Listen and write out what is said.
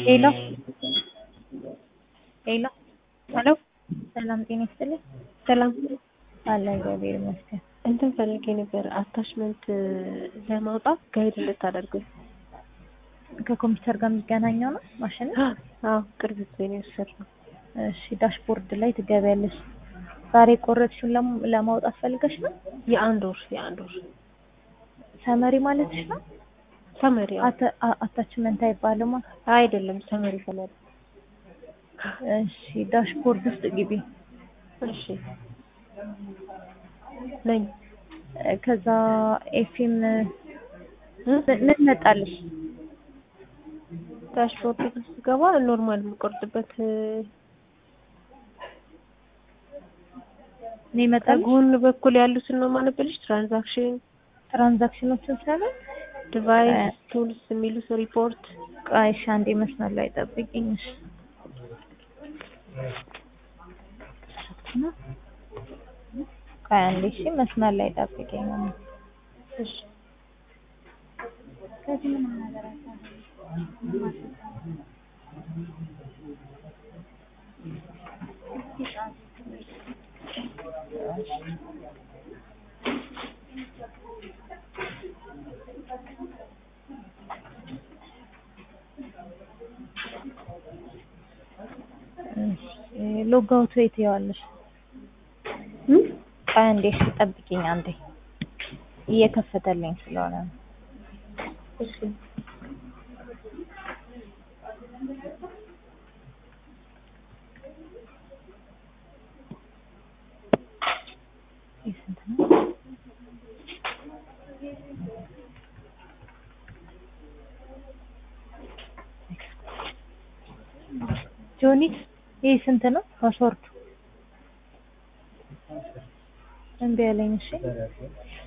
ሄሎ ሄሎ ሄሎ ሰላም ጤና ይስጥልኝ። ሰላም አለ እግዚአብሔር ይመስገን። እንትን ፈልጌ ነበር አታችመንት ለማውጣት ጋይድ እንድታደርጉኝ። ከኮምፒውተር ጋር የሚገናኘው ነው ማሽን? አዎ ቅርብ ጊዜ ነው የወሰድነው። እሺ ዳሽቦርድ ላይ ትገቢያለሽ። ዛሬ ቆረጥሽውን ለም- ለማውጣት ፈልገሽ ነው? የአንድ ወር የአንድ ወር ሰመሪ ማለትሽ ነው? ሰመሪ አዎ። አተ- አ- አታችመንት አይባልማ። አይደለም ሰመሪ ሰመሪ። እሺ ዳሽቦርድ ውስጥ ግቢ። እሺ ነኝ እ፣ ከዛ ኤፍኤም ምን መጣልሽ? ዳሽቦርድ ውስጥ ስገባ ኖርማል የምቆርጥበት እኔ መጣልሽ ከጎን በኩል ያሉትን ነው ማነበልሽ። ትራንዛክሽን፣ ትራንዛክሽኖችን ሳይሆን ዲቫይስ፣ ቱልስ የሚሉት ሪፖርት ቆይ እሺ አንዴ መስመር ላይ ጠብቂኝ። እሺ ቆይ አንዴ እሺ መስመር ላይ ጠብቂኝ። እሺ ሎግ አውት ወይ ትይዋለሽ? ቆይ አንዴ እሺ ጠብቂኝ አንዴ እየከፈተልኝ ስለሆነ ነው። እሺ ይህ ስንት ነው? ጆኒ ይህ ስንት ነው? ፓስወርዱ እምቢ አለኝ። እሺ